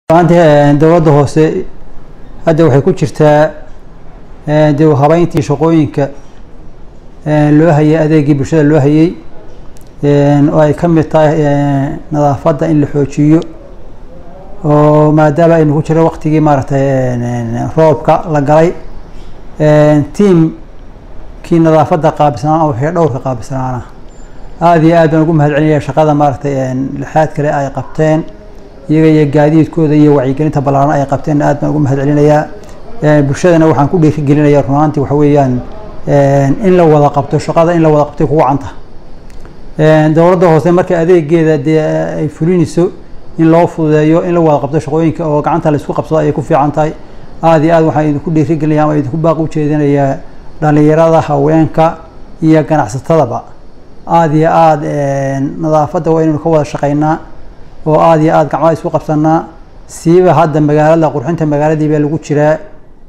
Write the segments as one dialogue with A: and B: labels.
A: maanta dowladda hoose hadda waxay ku jirtaa dib u habeyntii shaqooyinka loo hayay adeegii bulshada loo hayay oo ay ka mid tahay nadaafadda in la xoojiyo oo maadaama aynu ku jiro waqtigii maaragtay roobka la galay tiamkii nadaafadda qaabilsanaan oo wixii dhowrka qaabilsanaana aada iyo aad baan ugu mahadcelinaya shaqada maaragtay lixaad kale ay qabteen iyaga iyo gaadiidkooda iyo wacyigelinta ballaaran ay qabteen aad baan ugu mahad celinayaa bulshadana waxaan ku dhiirigelinayaa runaantii waxa weeyaan in la wada qabto shaqada in la wada qabtay kugu canta dowladda hoose marka adeegeeda dee ay fulinayso in loo fududeeyo in la wada qabto shaqooyinka oo gacanta la isku qabsado ayay ku fiican tahay aada iyo aad waxaan idinku dhiirigelinaya ama idinku baaq u jeedinayaa dhalinyarada haweenka iyo ganacsatadaba aada iyo aada nadaafadda waa inaynu ka wada shaqeynaa oo aada iyo aada gacmaha isku qabsanaa siiba hadda magaalada qurxinta magaaladii baa lagu jiraa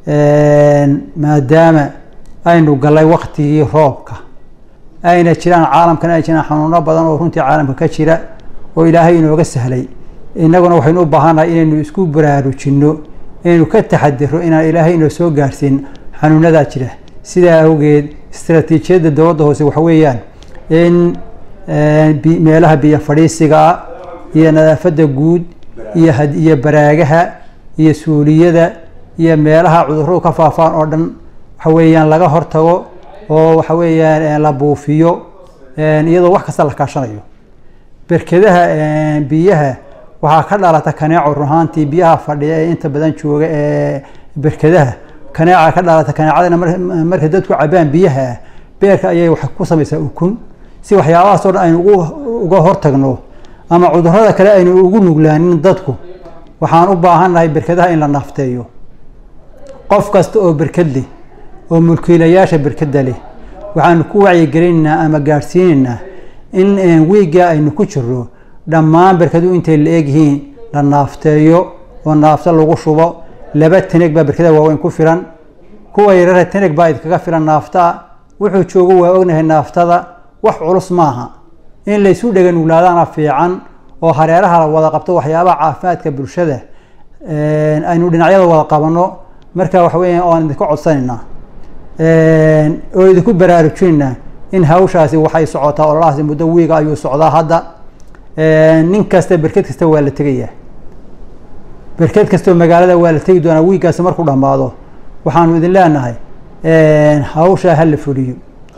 A: maadaama aynu galay waktigii roobka ayna jiraan caalamkan ay jiraan xanuuno badan oo runtii caalamka ka jira oo ilaahay inooga sahlay innaguna waxaynu u baahannahay inaynu isku baraarujinno inaynu ka taxadiro inaan ilaahay inoo soo gaarsiin xanuunadaa jira sidaa awgeed istaraatiijiyadda dowladda hoose waxa weeyaan in meelaha biyo fadhiisigaa iyo nadaafadda guud iyo iyo baraagaha iyo suuliyada iyo meelaha cuduradu ka faafaan oo dhan waxa weeyaan laga hortago oo waxa weeyaan la buufiyo iyadoo wax kasta la kaashanayo berkedaha biyaha waxaa ka dhalata kaneeco runahaantii biyaha fadhiya ee inta badan jooga ee berkedaha kaneeca ka dhalata kaneecadana markay dadku cabaan biyaha beerka ayay wax ku samaysaa ukun si waxyaabahaas oo dhan aynu uga hortagno ama cudurada kale aynu ugu nuglaanin dadku waxaan u baahannahay berkadaha in la naafteeyo qof kasta oo berkad leh oo mulkiilayaasha berkadda leh waxaanu ku wacyigelinaynaa ama gaadhsiinaynaa in wiigga aynu ku jiro dhammaan berkaduhu intay la egyihiin la naafteeyo oo naafta lagu shubo laba taneg baa berkada waaweyn ku filan kuwa yarara taneg baa idkaga filan naaftaa wuxuu joogo waa ognahay naaftada wax culus maaha in laysu dhega nuglaadaana fiican oo hareeraha la wada qabto waxyaabaha caafimaadka bulshada aynu dhinacyada wada qabano marka waxa weya oan idinku codsanaynaa oo idinku baraarujinaynaa in hawshaasi waxay socotaa ololahaasi muddo wiiga ayuu socdaa hadda nin kasta berked kasta waa la tegayaa berked kastoo magaalada waa la tegi doonaa wiiggaasi markuu dhammaado waxaanu idin leenahay hawshaa ha la fuliyo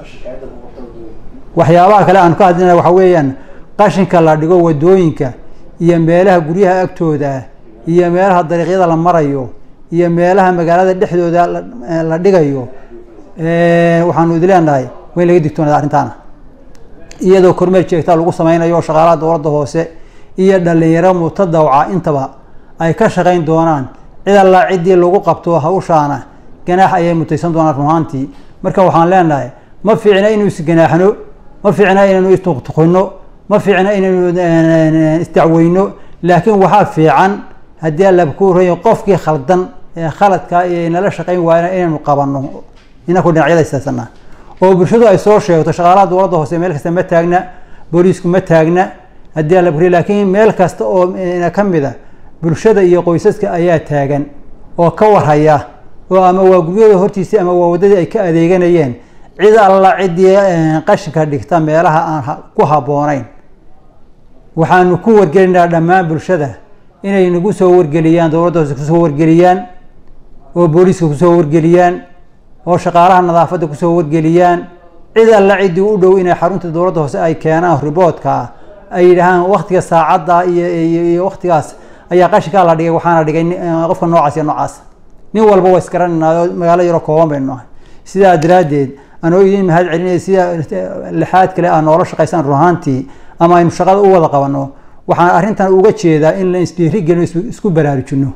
A: waxyaabaha kale aanu ka hadlina waxa weeyaan qashinka la dhigo wadooyinka iyo meelaha guryaha agtooda iyo meelaha dariiqyada la marayo iyo meelaha magaalada dhexdooda la dhigayo waxaanu idin leenahay waa in laga digtoonada arrintaana iyadoo kormeer jeegtaa lagu sameynayo shaqaalaha dowladda hoose iyo dhalinyaro mutadawca intaba ay ka shaqeyn doonaan cid allaa ciddii lagu qabto hawshaana ganaax ayay mutaysan doonaan runaantii marka waxaan leenahay ma fiicna inuu isganaaxno ma fiicna inaynu istuqtuqino ma fiicna inaynu isdacweyno laakiin waxaa fiican haddii allaba ku horeeyo qofkii khaldan ee khaladka iyo nala shaqeyn waayna inaynu qabanno inaku dhinacyada istaasana oo bulshadu ay soo sheegto shaqaalaha dowladda hoose meel kasta ma taagna booliisku ma taagna haddii allaba ku laakiin meel kasta oo ka mid a bulshada iyo qoysaska ayaa taagan oo ka warhaya oo ama waa guryada hortiisii ama waa waddadii ay ka adeeganayeen cid alla ciddii qashinka dhigta meelaha aan ku habboonayn waxaanu ku wargelinaa dhammaan bulshada inay nagu soo wargeliyaan dowladda hoose kusoo wargeliyaan oo booliiska kusoo wargeliyaan oo shaqaalaha nadaafadda kusoo wargeliyaan cid alla ciddii u dhow inay xarunta dowladda hoose ay keenaan riboodka ay yidhaahaan waktiga saacadda iyo waktigaas ayaa qashinkaa la dhigay waxaana dhigay qofka noocaas iyo noocaas nin walba waa isgaranayna magaalo yaro kooban baynu nahay sidaa daraaddeed anoo idin mahad celinaya sida lixaad kale aa noola shaqaysaan ruhaantii ama aynu shaqada u wada qabano waxaan arrintan uga jeedaa in la isdhiiri gelino isku baraarujino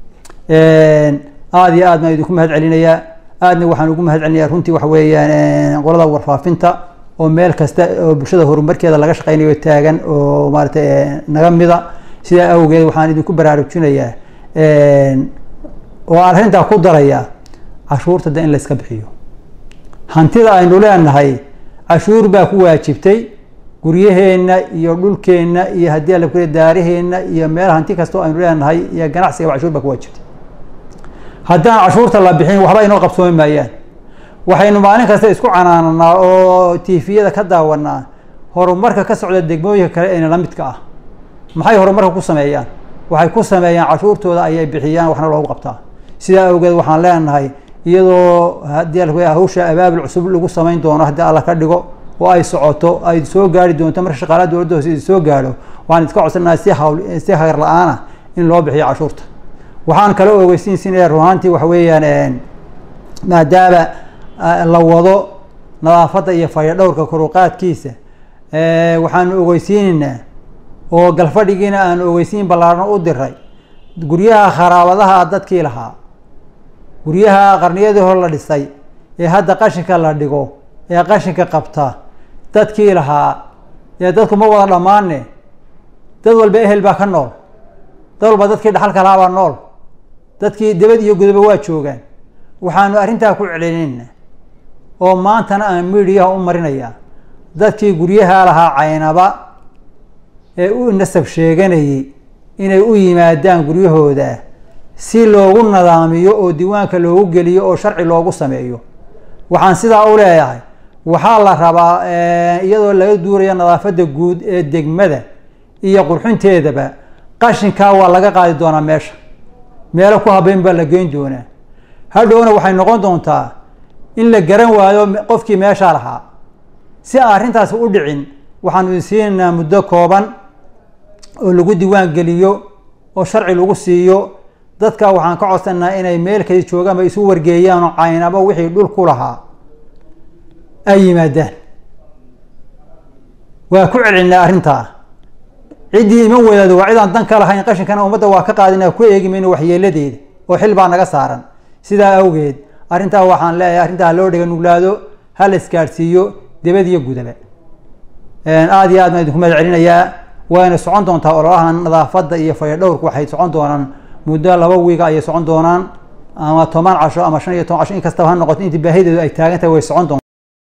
A: aada iyo aad baan idinku mahad celinayaa aadna waxaan ugu mahad celinayaa runtii waxa weeyaan qolada warfaafinta oo meel kasta oo bulshada horumarkeeda laga shaqeynayo taagan oo maaratay naga mida sidaa awgeed waxaan idinku baraarujinayaa oo aan arrintaa ku darayaa cashuurta de in layska bixiyo hantida aynu leenahay cashuur baa ku waajibtay guryaheenna iyo dhulkeenna iyo haddii ala kule daaraheenna iyo meel hanti kastoo aynu leenahay iyo ganacsiga cashuur baa ku waajibtay haddaan cashuurta la bixin waxba inoo qabsoomi maayaan waxaynu maalin kasta isku canaananaa oo tiifiyada ka daawanaa horumarka ka socda degmooyinka kale ee la midka ah maxay horumarka ku sameeyaan waxay ku sameeyaan cashuurtooda ayay bixiyaan waxna loogu qabtaa sidaa awgeed waxaan leenahay iyadoo haddii ala hawsha abaabul cusub lagu samayn doono haddii alla ka dhigo oo ay socoto ay soo gaari doonto marka shaqaalaha dowladda hoose soo gaadho waxaan iska codsanaha si hawl si hagar la-aana in loo bixiyo cashuurta waxaan kala ogeysiinsinaya ruhaantii waxa weeyaan maadaama la wado nadaafadda iyo fayadhowrka koruqaadkiisa waxaanu ogeysiinaynaa oo galfadhigiina aanu ogeysiin ballaarno u diray guryaha kharaabadaha dadkii lahaa guryaha qarniyadii hore la dhisay ee hadda qashinka la dhigo ee qashinka qabta dadkii lahaa ee dadku ma wada dhammaane dad walba ehel baa ka nool dad walba dadkii dhaxalka lahaa baa nool dadkii debad iyo gudaba waa joogaan waxaanu arrintaa ku celinayna oo maantana aan midiyaha u marinayaa dadkii guryaha lahaa caynaba ee u nasab sheeganayay inay u yimaadaan guryahooda si loogu nadaamiyo oo diiwaanka loogu geliyo oo sharci loogu sameeyo waxaan sidaa u leeyahay waxaa la rabaa iyadoo laga duurayo nadaafadda guud ee degmada iyo qurxinteedaba qashinkaa waa laga qaadi doonaa meesha meelo ku habeyn baa la geyn doonaa hadhowna waxay noqon doontaa in la garan waayo qofkii meeshaa lahaa si aan arrintaasi u dhicin waxaanu idin siinaynaa muddo kooban oo lagu diiwaan geliyo oo sharci lagu siiyo dadka waxaan ka codsanaa inay meel kadi joogaanba isu wargeeyaan oo caynaba wixii dhul ku lahaa ay yimaadaan waa ku celcelinaa arrintaa ciddii iman wadaado waa cidaan dan ka lahayn qashinkana ummadda waa ka qaadina ku eegi mayno waxyeeladeeda oo xil baa naga saaran sidaa awgeed arrintaa waxaan leeyahay arrintaa ha loo dhega nuglaado ha la isgaadhsiiyo debad iyo gudaba aada iyo aad baan idinku mahad celinayaa wayna socon doontaa ololahan nadaafadda iyo fayadhowrku waxay socon doonaan muddo laba wiiga ayay socon doonaan ama toban casho ama shan iyo toban casho in kastaba ha noqoto intii baahideedu ay taagan tahay way socon doontaa